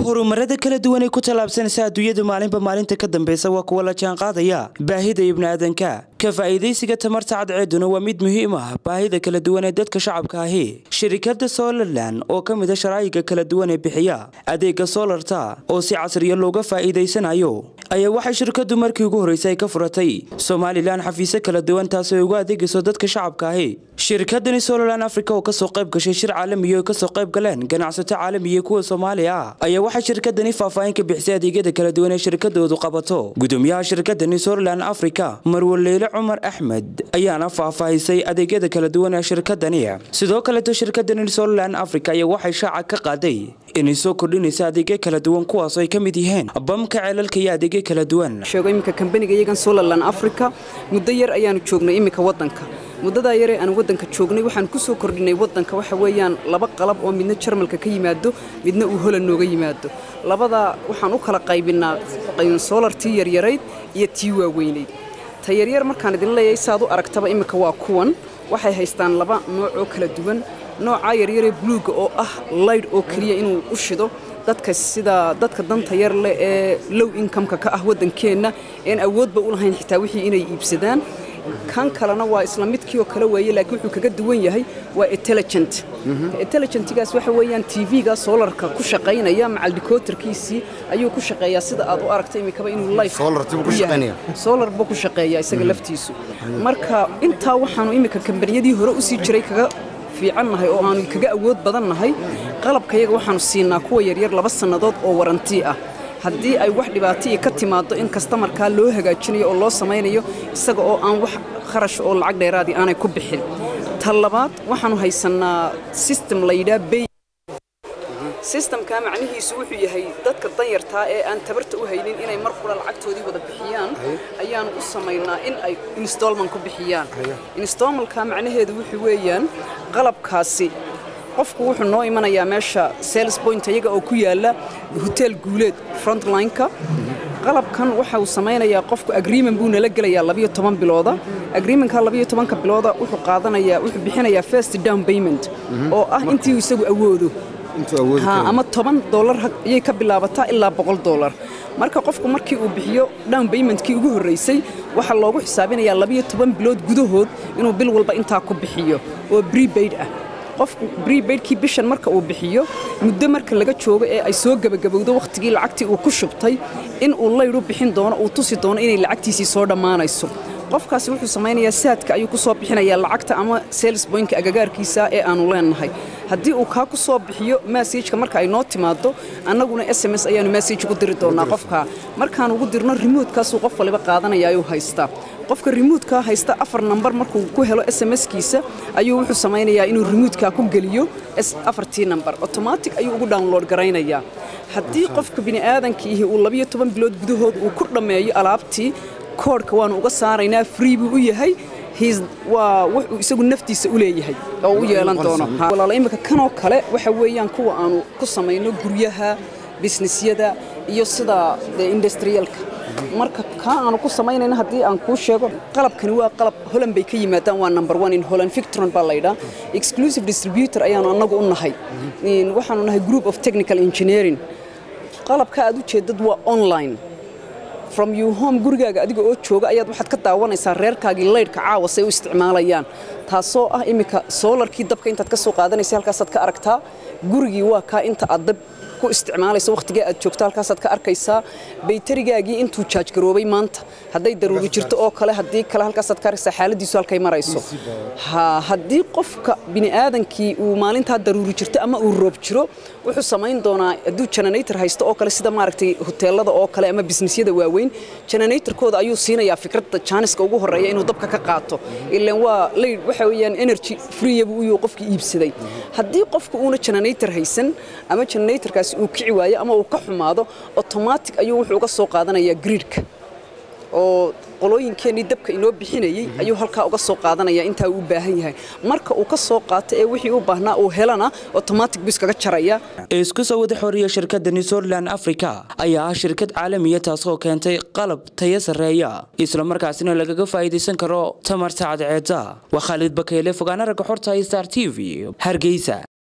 horumarada kala duwan ee ku tallaabsanaysa adduunyadu maalinba maalinta ka dambeysa waa kuwa la jaanqaadaya baahida ibniaadanka ka faa'iidaysiga tamarta cadceeduna waa mid muhiim ah baahida kala duwan ee dadka shacabka ahi shirikada solarlan oo ka mid a sharaa'iga kala duwan ee bixiya adeega solarta oo si casriya looga faa'iidaysanayo ayaa waxay shirkadu markii ugu horreysay ka furatay somalilan xafiisyo kala duwan taasi ay ugu adeegayso dadka shacabka ahi shirkadani solarlan africa oo kasoo qayb gashay shir caalamiya oo kasoo qayb galeen ganacsato caalamiya kuwa soomaaliya ah ayaa waxay shirkadani faahfaahin ka bixisay adeegyada kala duwan ee shirkadoodu qabato gudoomiyaha shirkadani solarlan africa marwaleylo cumar axmed ayaana faahfaahisay adeegyada kala duwan ee shirkadani sidoo kaleeto shirkadani solarlan africa ayaa waxay shaaca ka qaaday inay soo kordhinaysa adeegyo kala duwan kuwaasoo ay ka mid yihiin bamka ceelalka iyo adeegyo kala duwan sheego iminka kambaniga iyagan solarlan africa muddo yar ayaanu joognay iminka waddanka muddadaa yaree aan waddanka joognay waxaan ku soo kordhinay waddanka waxa weeyaan laba qalab oo midna jarmalka ka yimaado midna uu holan nooga yimaado labadaa waxaan u kala qaybinnaa soolartii yaryarayd iyo tii waaweynayd ta yaryar markaan idin leeyahay saaad u aragtaba iminka waa kuwan waxay haystaan laba nooc oo kala duwan noocaa yaryaree buluugga oo ah laydh oo keliya inuu u shido dadka sida dadka danta yar leh ee low inkameka ka ah waddankeenna een awoodba u lahayn xitaa wixii inay iibsadaan kan kalena waa isla midkii oo kale weeye laakiin wuxuu kaga duwan yahay waa intelligent intelligentigaas waxa weeyaan tv-ga solarka ku shaqaynaya macal dikoterkiisii ayuu ku shaqeeyaa sida aad u aragtay imikaba inuu life solar buu ku shaqeeyaa isaga laftiisu marka intaa waxaanu imika kambaniyadii hore u sii jiray kaga fiicannahay oo aanu kaga awood badannahay qalabkayaga waxaanu siinaa kuwa yaryar laba sannadood oo warantii ah haddii ay wax dhibaataiyo ka timaaddo in kastamarkaa loo hagaajinayo oo loo samaynayo isaga oo aan wax kharash oo lacag dheeraadii aanay ku bixin ta labaad waxaanu haysannaa sistem layidhaa bey sistamkaa macnihiisu wuxuu yahay dadka danyartaa ee aan tabarta u haynin inay mar qura lacagtoodii wada bixiyaan ayaanu u samaynaa in ay installman ku bixiyaan installmanka macnaheedu wuxuu weeyaan qalabkaasi qofku wuxuu noo imanayaa meesha sales point iyaga oo ku yaala hotel guuleed frontlineka qalabkan waxa uu samaynayaa qofku agreement buu nala gelayaa labiyo toban bilooda agreementka labiyo tobanka bilooda wuxuu qaadanayaa wuxuu bixinayaa first down payment oo ah intii uu isagu awoodo ama toban dolar ayay ka bilaabataa ilaa boqol dolar marka qofku markii uu bixiyo down baymentkii ugu horraysay waxaa loogu xisaabinayaa labiyo toban bilood gudahood inuu bil walba intaa ku bixiyo oo brebaid ah qofku brebaidkii bishan marka uu bixiyo muddo marka laga joogo ee ay soo gebagabowdo wakhtigii lacagtii uu ku shubtay in uu laydhu bixin doono uu tusi doono inay lacagtiisii soo dhammaanayso qofkaasi wuxuu samaynayaa saadka ayuu ku soo bixinayaa lacagta ama sales boynka agagaarkiisa ee aanu leenahay haddii uu kaa ku soo bixiyo massajka marka ay noo timaado annaguna s m s ayaanu massaj ugu diri doonnaa qofkaa markaan ugu dirno rimuudkaasuu qof waliba qaadanaya ayuu haystaa qofka rimuudkaa haysta afar nambar markuu ku helo s m s-kiisa ayuu wuxuu samaynayaa inuu rimuudkaa ku geliyo afartii nambar otomatic ayuu ugu download garaynayaa haddii qofka bini'aadankiihi uu labiyo toban bilood gudahood uu ku dhammeeyo alaabtii koodhka waanu uga saaraynaa free buu u yahay waa wuxuu isagu naftiisa u leeyahay oo u yeelan doono walaala imika kanoo kale waxa weeyaan kuwa aanu ku samayno guryaha bisnisyada iyo sida dee industriyalka marka kaa aanu ku samaynayna haddii aan kuu sheego qalabkani waa qalab holand bay ka yimaadaan waa number one in holland victron baa laydhaa exclusive distributor ayaanu annagu u nahay waxaanu nahay group of technical engineering qalabka aad u jeedad waa online from you home gurigaaga adiga oo jooga ayaad waxaad ka daawanaysaa reerkaagii laydhka caawa say u isticmaalayaan taasoo ah iminka soolarkii dabka intaad ka soo qaadanaysa halkaasaad ka aragtaa gurigii waa kaa inta aad dab ku isticmaalayso wakhtigaa aad joogto halkaasaad ka arkaysaa baytarigaagii intuu jaajgaroobay maanta hadday daruuri jirto oo kale haddii kale halkaasaad ka arkaysaa xaaladiisu halkay marayso haddii qofka bini'aadankii uu maalintaa daruuri jirto ama uu roob jiro wuxuu samayn doonaa hadduu generator haysto oo kale sida maaragtay hoteelada oo kale ama bisnisyada waaweyn generatorkooda ayuu siinayaa fikradda jaaniska ugu horreeya inuu dabka ka qaato ilaan waa layd waxa weeyaan energy freeyabu uyuu qofka iibsaday haddii qofka uuna generator haysan ama generatorkaas uu kici waayo ama uu ka xumaado otomatic ayuu wuxuu uga soo qaadanayaa gridka oo qolooyinkeennii dabka inoo bixinayey ayuu halkaa uga soo qaadanaya intaa uu u baahan yahay marka uu ka soo qaato ee wixii u baahnaa uu helana otomatic buu iskaga jaraya isku soo wada xoriya shirkadani sourland africa ayaa ah shirkad caalamiya taasoo keentay qalab taya sarreeya islamarkaasina lagaga faa'iidaysan karo tamarta cadceedda waa khaalid bakeyle fogaana ragga xorta star t v hargeysa